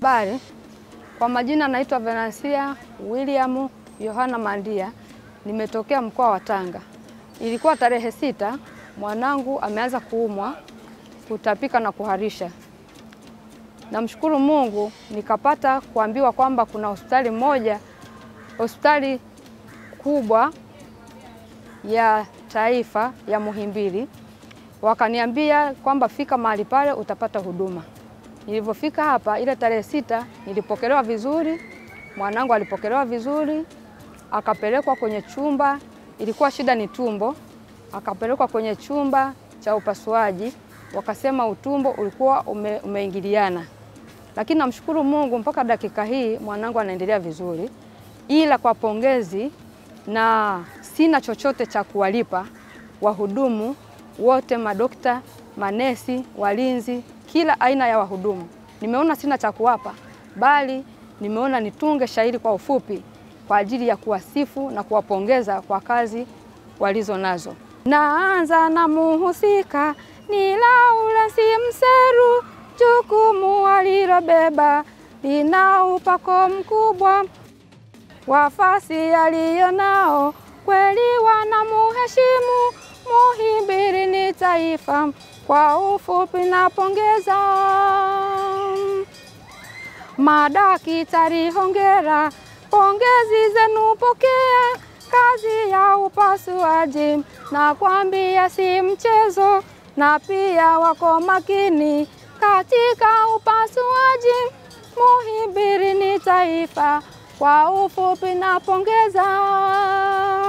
Habari, kwa majina naitwa Venansia William Yohana Mandia, nimetokea mkoa wa Tanga. Ilikuwa tarehe sita, mwanangu ameanza kuumwa, kutapika na kuharisha. Namshukuru Mungu nikapata kuambiwa kwamba kuna hospitali moja, hospitali kubwa ya taifa ya Muhimbili, wakaniambia kwamba fika mahali pale utapata huduma. Nilivyofika hapa ile tarehe sita nilipokelewa vizuri, mwanangu alipokelewa vizuri, akapelekwa kwenye chumba, ilikuwa shida ni tumbo, akapelekwa kwenye chumba cha upasuaji, wakasema utumbo ulikuwa ume, umeingiliana, lakini namshukuru Mungu mpaka dakika hii mwanangu anaendelea vizuri, ila kwa pongezi na sina chochote cha kuwalipa wahudumu wote, madokta, manesi, walinzi kila aina ya wahudumu. Nimeona sina cha kuwapa, bali nimeona nitunge shairi kwa ufupi kwa ajili ya kuwasifu na kuwapongeza kwa kazi walizo nazo. Naanza na muhusika ni Laurence Mseru, jukumu alilobeba lina upako mkubwa, wafasi aliyo nao kweli wanamuheshimu. Muhimbili ni taifa kwa ufupi napongeza. Madaktari hongera, pongezi zenu pokea. Kazi ya upasuaji na kwambia si mchezo, na pia wako makini katika upasuaji. Muhimbili ni taifa kwa ufupi napongeza.